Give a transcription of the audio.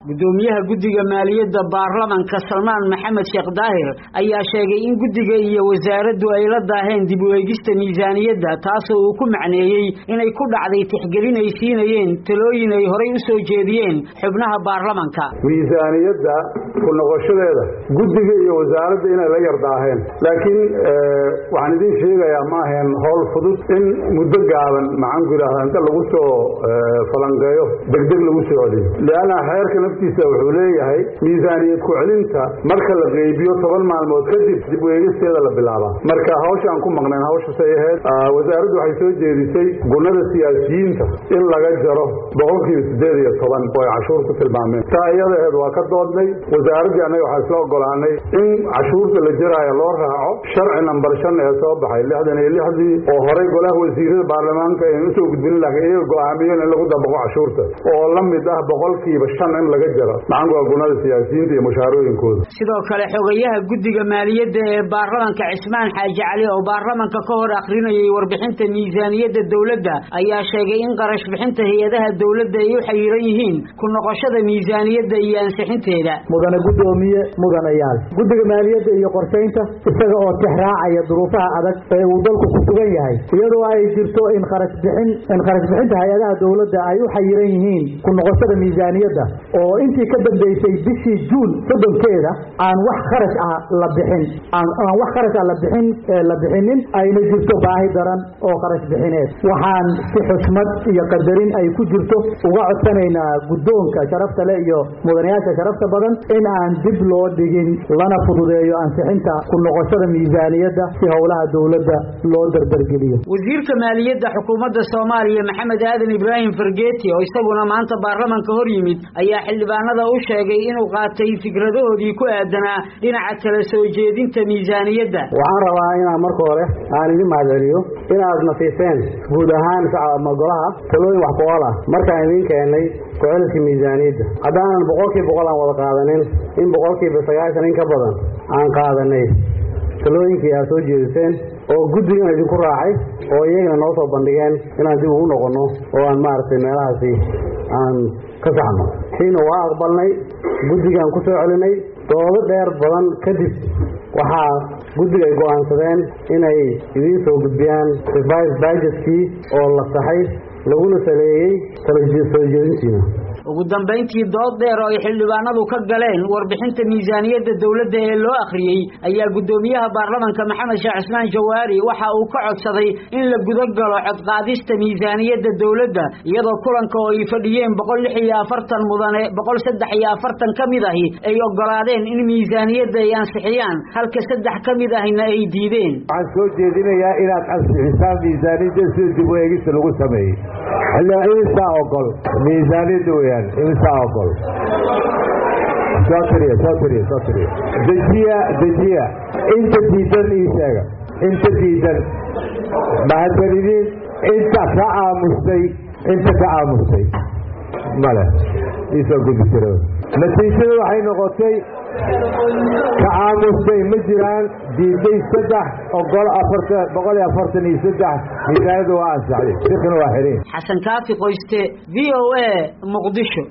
gudoomiyaha guddiga maaliyadda baarlamanka salmaan maxamed sheekh daahir ayaa sheegay in guddiga iyo wasaaraddu ay la daaheen dib u eegista miisaaniyadda taasoo uu ku macneeyey inay ku dhacday tixgelin ay siinayeen talooyin ay horay u soo jeediyeen xubnaha baarlamanka miisaaniyadda ku noqoshadeeda guddiga iyo wasaaradda inay la yar daaheen laakiin waxaan idiin sheegayaa ma ahayn howl fudud in muddo gaaban maxaanku yidhahdaa inta lagu soo falanqeeyo degdeg lagu soo celiyo lianna xeerka naftiisa wuxuu leeyahay miisaaniyad ku celinta marka la qeybiyo toban maalmood kadib dib u eegisteeda la bilaabaa marka hawsha aan ku maqnayn hawshasay ahayd wasaaraddu waxay soo jeedisay gunada siyaasiyiinta in laga jaro boqolkiiba siddeed iyo toban oo ay cashuur ku tilmaameen taa iyada aheed waa ka doodnay wasaaraddii annaga waxaa isla ogolaanay in cashuurta la jaraayo loo raaco sharci nambar shan ee soo baxay lixdan iyo lixdii oo horay golaha wasiirada baarlamaanka aynu usoo gudbinin laakiin iyaga go-aamiyeen in lagu dabaqo cashuurta oo la mid ah boqolkiiba shan in laga jaro maxaanku waa gunada siyaasiyiinta iyo mushaarooyinkooda sidoo kale xogayaha guddiga maaliyadda ee baarlamanka cismaan xaaji cali oo baarlamanka ka hor akrinayay warbixinta miisaaniyadda dowladda ayaa sheegay in qarash bixinta hay-adaha dowladda ay u xayiran yihiin ku noqoshada miisaaniyadda iyo ansixinteeda mudane guddoomiye mudanayaal guddiga maaliyadda iyo qorshaynta isaga oo tixraacaya duruufaha adag ee uu dalku ku sugan yahay iyadoo ay jirto in kharash bixin in kharash bixinta hay-adaha dowladda ay u xayiran yihiin ku noqoshada miisaaniyadda oo intii ka dambeysay bishii juun soddonkeeda aan wax kharash ah la bixin aan wax kharash ah la bixin la bixinin ayna jirto baahi daran oo kharash bixineed waxaan si xusmad iyo qadarin ay ku jirto uga codsanaynaa guddoonka sharafta leh iyo mudanayaasha sharafta badan in aan dib loo dhigin lana fududeeyo ansixinta ku noqoshada miisaaniyadda si howlaha dowladda loo dardargeliyo wasiirka maaliyadda xukuumadda soomaaliya maxamed aadan ibraahim fargeeti oo isaguna maanta baarlamanka hor yimid ayaa xildhibaanada u sheegay inuu qaatay fikradahoodii ku aadanaa dhinaca kala soo jeedinta miisaaniyadda waxaan rabaa inaan marka hore aan idin mahadceliyo inaad nasiiseen guud ahaan ama golaha talooyin wax ku-ool ah markaan idiin keennay ku-celiska miisaaniyadda haddaanan boqolkiiba boqol aan wada qaadanin in boqolkiiba sagaashan in ka badan aan qaadanay talooyinkii aad soo jeediseen oo guddigan idinku raacay oo iyagana noo soo bandhigeen inaan dib ugu noqonno oo aan maaragtay meelahaasi aan ka saxno siina waa aqbalnay guddigaan ku soo celinay doodo dheer badan kadib waxaa guddiga ay go'aansadeen inay idiin soo gudbiyaan revised budgetkii oo la saxay laguna saleeyey soo jeedintiina ugu dambayntii dood dheer oo ay xildhibaanadu ka galeen warbixinta miisaaniyadda dowladda ee loo akhriyey ayaa guddoomiyaha baarlamanka maxamed sheekh cismaan jawaari waxa uu ka codsaday in la guda galo codqaadista miisaaniyadda dowladda iyadoo kulanka oo ay fadhiyeen boqol lix iyo afartan mudane boqol saddex iyo afartan ka mid ahi ay ogolaadeen in miisaaniyadda ay ansixiyaan halka saddex ka mid ahina ay diideen waxaan soo jeedinayaa inaad ansixisaan miisaaniyadda sida dib u eegista lagu sameeyey imisaa ogol miisaaniyadda weyaan imisaa ogol soo tiriya soo tiriya soo tiriya dejiya dejiya inta diidan ii sheega inta diidan mahadsanidin inta ka aamustay inta ka aamustay male iisoo gudbi jiro natiijada waxay noqotay ka aamustay ma jiraan diiday saddex ogol afartan boqol iyo afartan iyo saddex miisaaniyada waa ansaxday sikna waa xiriin xasan kaafi qoyste v o a muqdisho